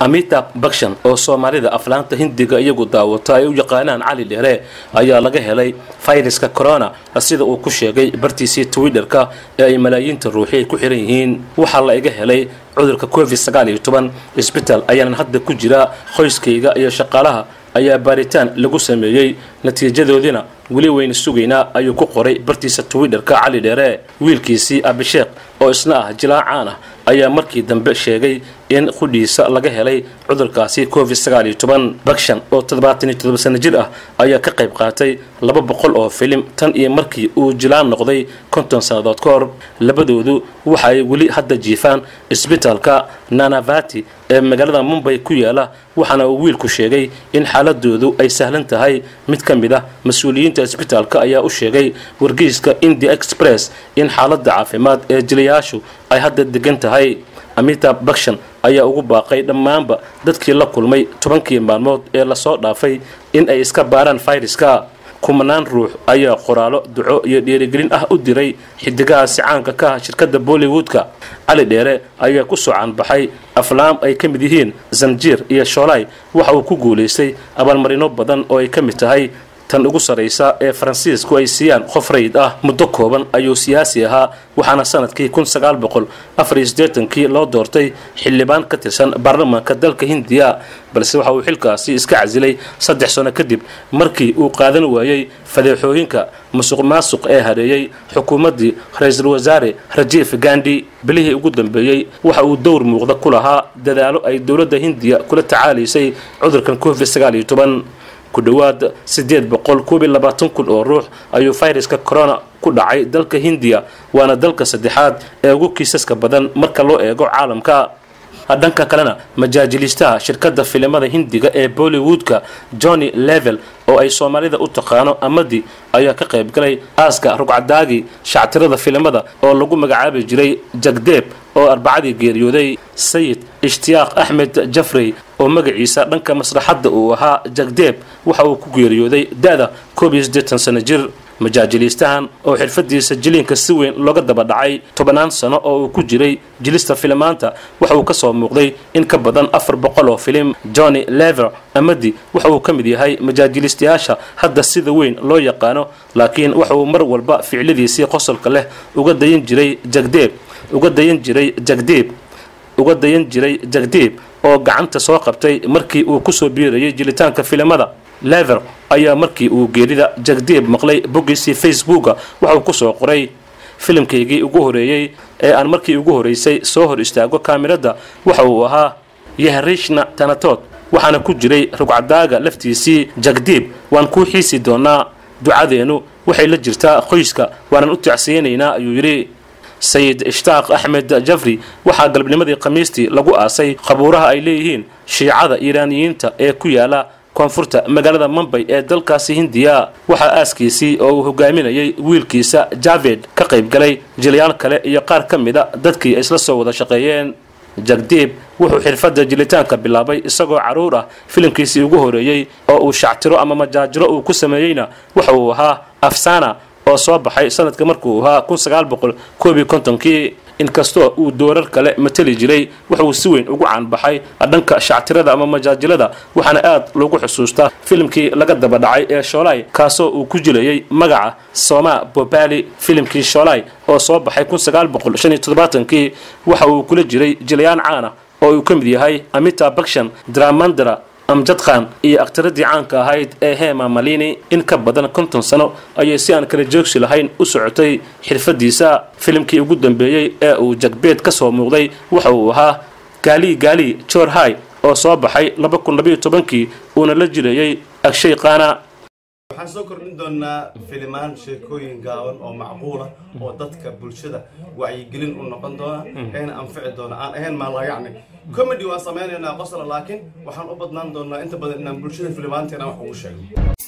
amitab bakshan oo soomaalida aflaanta hindiga iyagu daawata ay u yaqaanaan cali dheere ayaa laga helay fayraska corona sida uu ku sheegay bartiisii twitterka ee ay malaayiinta ruuxi ay ku xiran yihiin waxaa la iga helay cudurka covid sagaal iyo toban isbital ayaanan hadda ku jira qoyskayga iyo shaqaalaha ayaa baaritaan lagu sameeyey natiijadoodina weli wayna sugaynaa ayuu ku qoray bartiisa twitterka cali dheere wiilkiisii abisheekh oo isna ah jilaa caan ah ayaa markii dambe sheegay in qudhiisa laga helay cudurkaasi covid sagaal iyo toban bakshan oo toddobaatan iyo toddoba sano jir ah ayaa ka qayb qaatay laba boqol oo filim tan iyo markii uu jilaan noqday konton sannadood ka hor labadoodu waxa ay weli hadda jiifaan isbitaalka nanavati ee magaalada mumbay ku yaala waxaana uu wiilku sheegay in xaaladoodu ay sahlan tahay mid ka mid ah mas-uuliyiinta isbitaalka ayaa u sheegay wargeyska india express in xaaladda caafimaad ee jilayaashu ay hadda degan tahay amitab bakshan ayaa ugu baaqay dhammaanba dadkii la kulmay tobankii maalmood ee lasoo dhaafay in ay iska baaraan fayraska kumanaan ruux ayaa qoraalo duco iyo dhiirigelin ah u diray xidigahaasi caanka ka ah shirkadda bollywoodka cali dheere ayaa ku soo caanbaxay aflaam ay ka mid yihiin zanjiir iyo shoolay waxa uu ku guulaystay abaalmarino badan oo ay ka mid tahay tan ugu sarraysa ee faransiisku ay siiyaan qof rayid ah muddo kooban ayuu siyaasi ahaa waxaana sanadkii kun sagaal boqol afar iyo siddeetankii loo doortay xildhibaan ka tirsan baarlamaanka dalka hindiya balse waxa uu xilkaasi iska casilay saddex sano kadib markii uu qaadan waayey fadeexooyinka musuq maasuq ee hareeyey xukuumaddii ra-iisul wasaare rajiif gandi bilihii ugu dambeeyey waxa uu dowr muuqda ku lahaa dadaalo ay dowladda hindiya kula tacaalaysay cudurkan covid sagaal iyo toban ku dhowaad siddeed boqol koob iyo labaatan kun oo ruux ayuu fayraska corona ku dhacay dalka hindiya waana dalka saddexaad ee ugu kiisaska badan marka loo eego caalamka dhanka kalena majaajiliistaha shirkadda filimada hindiga ee bollywoodka johnny level oo ay soomaalida u taqaano amadi ayaa ka qayb galay aaska rugcadaagii shactirada filimada oo lagu magacaabi jiray jagdeeb oo arbacadii geeriyooday sayid ishtiyaaq axmed jafrey oo magaciisa dhanka maslaxadda uu ahaa jagdeeb waxa uu ku geeriyooday da-da koob iyo siddeetan sano jir majaajiliistahan oo xirfadiisa jiliinka si weyn looga daba dhacay tobannaan sano oo uu ku jiray jilista filimaanta waxa uu ka soo muuqday in ka badan afar boqol oo filim johnny lever amadi waxa uu ka mid yahay majaajiliistayaasha hadda sida weyn loo yaqaano laakiin waxa uu mar walba ficladiisii qosolka leh uga dayan jiray jagdeeb uga dayan jiray jagdeeb uga dayan jiray jagdeeb oo gacanta soo qabtay markii uu kusoo biirayay jilitaanka filimada lever ayaa markii uu geerida jagdeeb maqlay boggiisii facebooka waxa uu kusoo qoray filimkaygii ugu horeeyey ee aan markii ugu horeysay soo hor istaago kaamirada waxa uu ahaa yahrishna tanatood waxaana ku jiray rugcadaaga laftiisii jagdeeb waan kuu xiisi doonaa ducadeennu waxay la jirtaa qoyska waanan u tacsiyanaynaa ayuu yidhi sayid ishtaaq axmed jafri waxaa galabnimadii khamiistii lagu aasay qabuuraha ay leeyihiin shiicada iiraaniyiinta ee ku yaala koonfurta magaalada mumbay ee dalkaasi hindiya waxaa aaskiisii oo uu hogaaminayay wiilkiisa javed ka qayb galay jilayaal kale iyo qaar ka mida dadkii ay isla soo wada shaqeeyeen jagdeeb wuxuu xirfadda jilitaanka bilaabay isagoo carruur ah filimkiisii ugu horeeyey oo uu shactiro ama majaajiro uu ku sameeyeyna waxa uu ahaa afsana oo soo baxay sanadka markuu ahaa kun sagaal boqol koob iyo kontonkii inkastoo uu doorar kale mateli jiray wuxuu si weyn ugu caanbaxay dhanka shactirada ama majaajilada waxaana aad loogu xusuustaa filimkii laga daba dhacay ee shoolay kaasoo uu ku jilayay magaca soma bobali filimkii shoolay oo soo baxay kun sagaal boqol shan iyo toddobaatankii waxa uu kula jiray jilayaan caana oo uu ka mid yahay amita bakshan dramandra amjad khan iyo akhtaradii caanka ahayd ee hema malini in ka badan konton sano ayay si aan kala joogsi lahayn u socotay xirfadiisa filimkii ugu dambeeyey ee uu jagbeed ka soo muuqday waxa uu ahaa gaali gaali jor hai oo soo baxay laba kun labayo tobankii uuna la jirayay agshay qaana waxaan soo kordhin doonaa filimaan sheekooyin gaaban oo macquula oo dadka bulshada wacyigelin u noqon doona eena anfici doona aan ahayn maalayacni comedy waan samaynaynaa qosla laakiin waxaan u badnaan doonaa inta badan inaan bulshada filimaanteena wax ugu sheego